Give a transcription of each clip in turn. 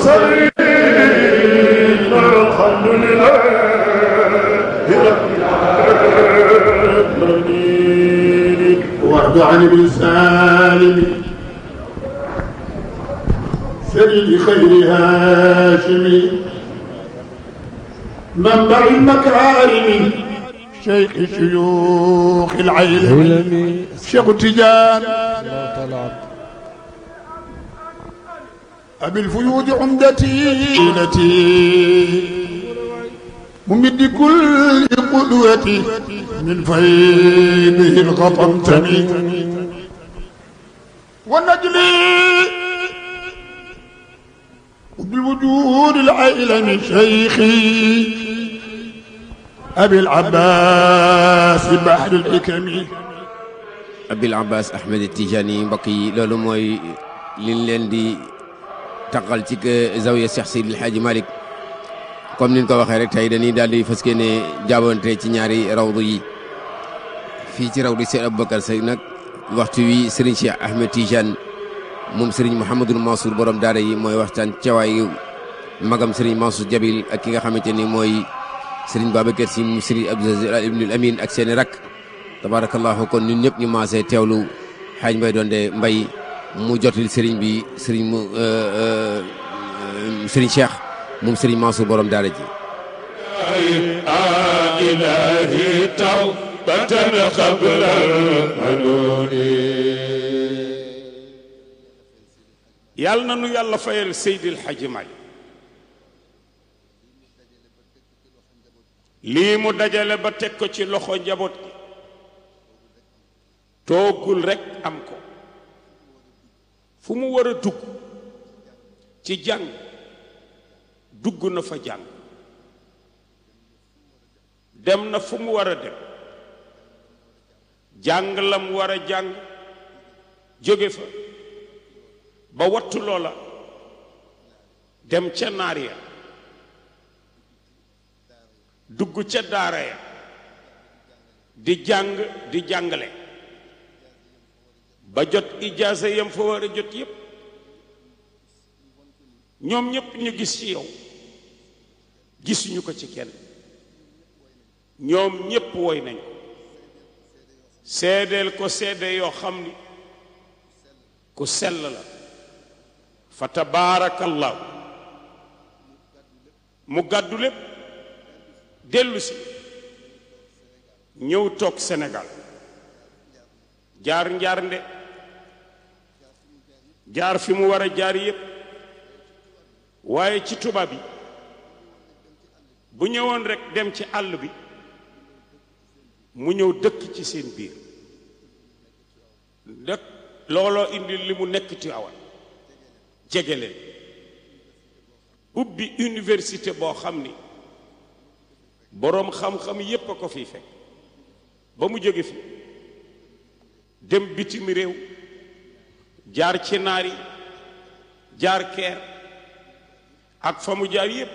المرسلين الحمد لله رب العالمين وارض عن ابن سالم سيد خير هاشم منبع المكارم شيخ شيوخ العلم شيخ تجان أبي الفيود عمدتي التي ممد كل قدوتي من فيضه الغطمتني ونجلي وبالوجود العيلم شيخي أبي العباس بحر الحكم Abil Abbas Ahmed Tijani mbokk yi loolu mooy liñ leen di taqal ci zawiya Cheikh Seydil Hadji Malick comme niñ ko waxee rek tey dañuy daal di fas yéene jaabante ci ñaari rawdu yi fii ci rawdu Cheikh Aboubacar Sy nag waxtu wi Serigne Cheikh Ahmed Tijane moom Serigne Mouhamadul Mansour borom daara yi mooy waxtaan cawaayu magam Serigne Mansour Jabil ak ki nga xamante ni mooy Serigne Babacar Sy mu Serigne Abdou Aziz Al Ibnul Amin ak seeni rak tabarakallahu kon ñun ñëpp ñu maasee teewlu xaaj mbay doon de mbay mu jotil sëriñ bi sëriñ mu sëriñ Cheikh moom sëriñ Mansour borom daara ji إلهي توبة قبل المنون yàlla na nu yàlla fayal Seydil Hadji Malick lii mu dajale ba teg ko ci loxo njaboot gi toogul rekk am ko fu mu war a dugg ci jàng dugg na fa jàng dem na fu mu war a dem jàng la mu war a jàng jóge fa ba wattu loola dem ca naar ya dugg ca daara ya di jàng di jàngale ba jot ijaasa yam fa war a jot yépp ñoom ñépp ñu gis ci yow gisuñu ko ci kenn ñoom ñépp woy nañ ko seedeel ko seede yoo xam ni ku sell la fa tabaarakallahu mu gàddu lépp dellu si ñëw toog Sénégal jaar njaar nde jaar fi mu war a jaar yépp waaye ci tubaab bi bu ñëwoon rekk dem ci àll bi mu ñëw dëkk ci seen biir dëkk looloo indi li mu nekk ci awal jege leen ubbi université boo xam ni boroom xam-xam yépp a ko fi fekk ba mu jóge fi dem bitim réew jaar ci naar yi jaar keer ak fa mu jaar yépp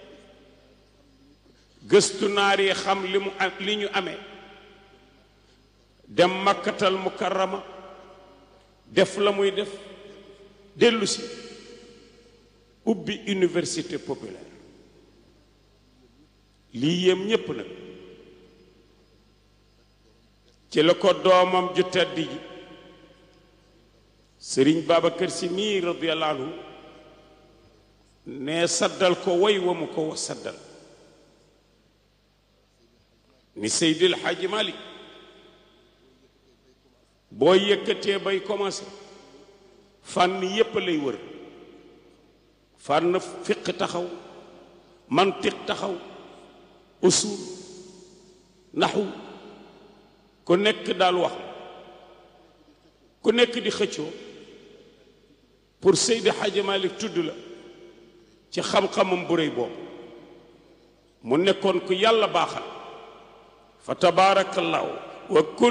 gëstu naar yi xam li mu am li ñu amee dem makkatal mukarrama def la muy def dellu si ubbi université populaire lii yéem ñépp nag ci la ko doomam ju tedd ji sëriñ Babacar Si mii radiyallahu anhu ne saddal ko way wa mu ko saddal ni Seydil Hadji Malick boo yëkkatee bay commencé fànn yépp lay wër fànn fiq taxaw mantiq taxaw usul naxu ku nekk daal wax ku nekk di xëccoo pour Seydi Hadji Malick tudd la ci xam-xamam bu réy boobu mu nekkoon ku yàlla baaxal fa tabaarakallaahu wa